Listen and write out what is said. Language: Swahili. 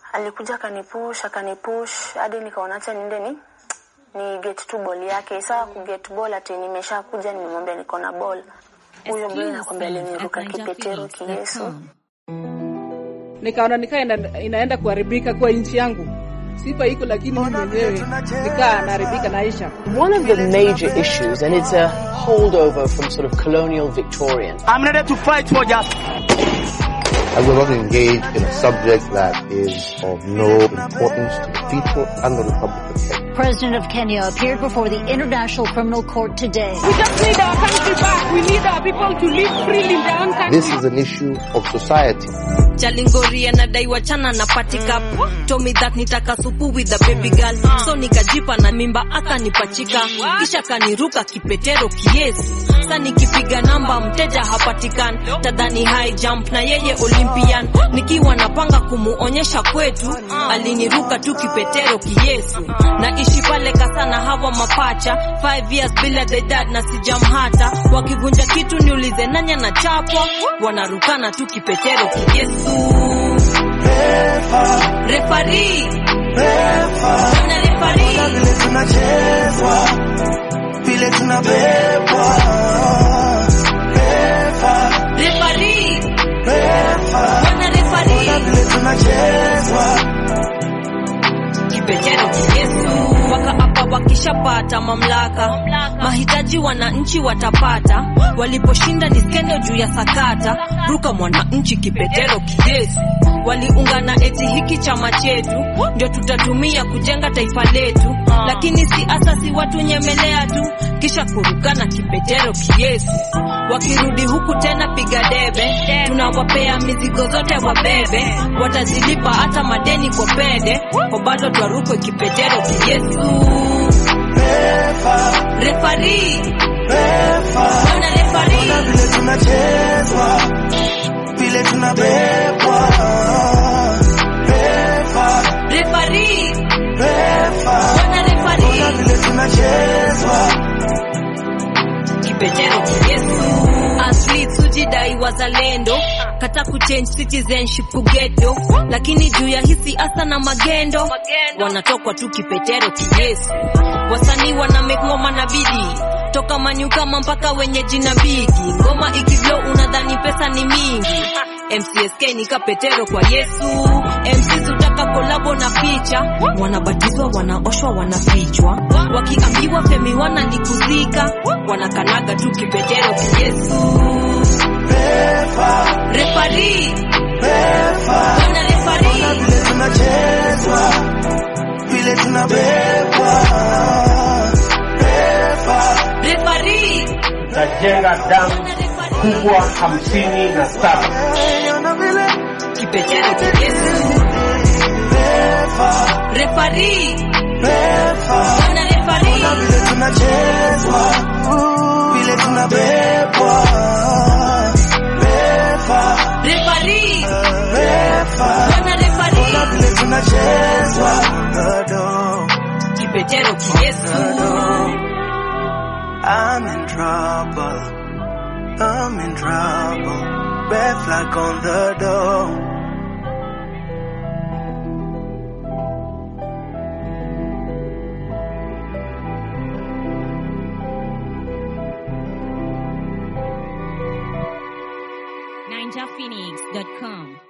alikuja akanipush akanipush hadi nikaona acha niende ni ni get tu ball yake. Sawa ku get ball ati nimesha kuja nimemwambia niko na ball. Huyo boy nakwambia aliniruka kipetero kiyesu. nikaona nikaa ina, inaenda kuharibika kwa nchi yangu. Sifa iko lakini mimi mwenyewe nikaa naharibika naisha. One of the major issues, and it's a holdover from sort of colonial Victorian, I'm ready to fight for justice. I will not engage in a subject that is of no importance to the people and the Republic of Kenya. President of Kenya appeared before the International Criminal Court today. We just need our country back. We need our people to live freely in their own country. This is an issue of society. Jalingori anadaiwa chana na patika told me that nitaka supu with the baby girl so nikajipa na mimba akanipachika kisha kaniruka kipetero kiesi sa nikipiga namba mteja hapatikani tadhani high jump na yeye olympian nikiwa napanga kumuonyesha kwetu aliniruka tu kipetero kiyesu naishi pale kasana hawa mapacha 5 years bila the dad na sijamhata wakivunja kitu niulize nanya na chapwa wanarukana tu kipetero kiyesu refari na refari vile tunachezwa vile tunabebwa refa refari refa wana refari vile tunachezwa kipetero kiyesu wakaapa wakishapata mamlaka mahitaji wananchi watapata waliposhinda ni skendo juu ya sakata ruka mwananchi kipetero kiyesu waliungana eti hiki chama chetu ndio tutatumia kujenga taifa letu lakini si asasi watu nyemelea tu kisha kurukana kipetero kiyesu wakirudi huku tena piga debe tunawapea mizigo zote wabebe watazilipa hata madeni kwa pende kwa bado twarukwe kipetero kiyesu refa refari refa ona refari vile tunachezwa vile tunabebwa refa refari refa ona refari vile tunachezwa kipetero kiyesu athletes hujidai wazalendo kata kuchange citizenship kugeto lakini juu ya hisi asa na magendo wanatokwa tu kipetero kiyesu wasanii wana make ngoma na bidii toka manyukama mpaka wenye jina bigi ngoma ikivyo unadhani pesa ni mingi mcsk ni kapetero kwa yesu mcs utaka kolabo na picha wanabatizwa wanaoshwa wanafichwa wakiambiwa femi wana ni kuzika wanakanaga tu kipetero kiyesu refa refari refa wana refari vile tunachezwa vile tunabebwa refa refari tajenga damu wana refari kubwa hamsini na saba ona vile kipetero kiyesu refa refari refa wana refari vile tunachezwa vile tunabebwa refa refari refa wana refari vile tunachezwa Dodo, kipetero kiyesu dodo. I'm in trouble I'm in trouble red flag on the door ninjaphoenix.com.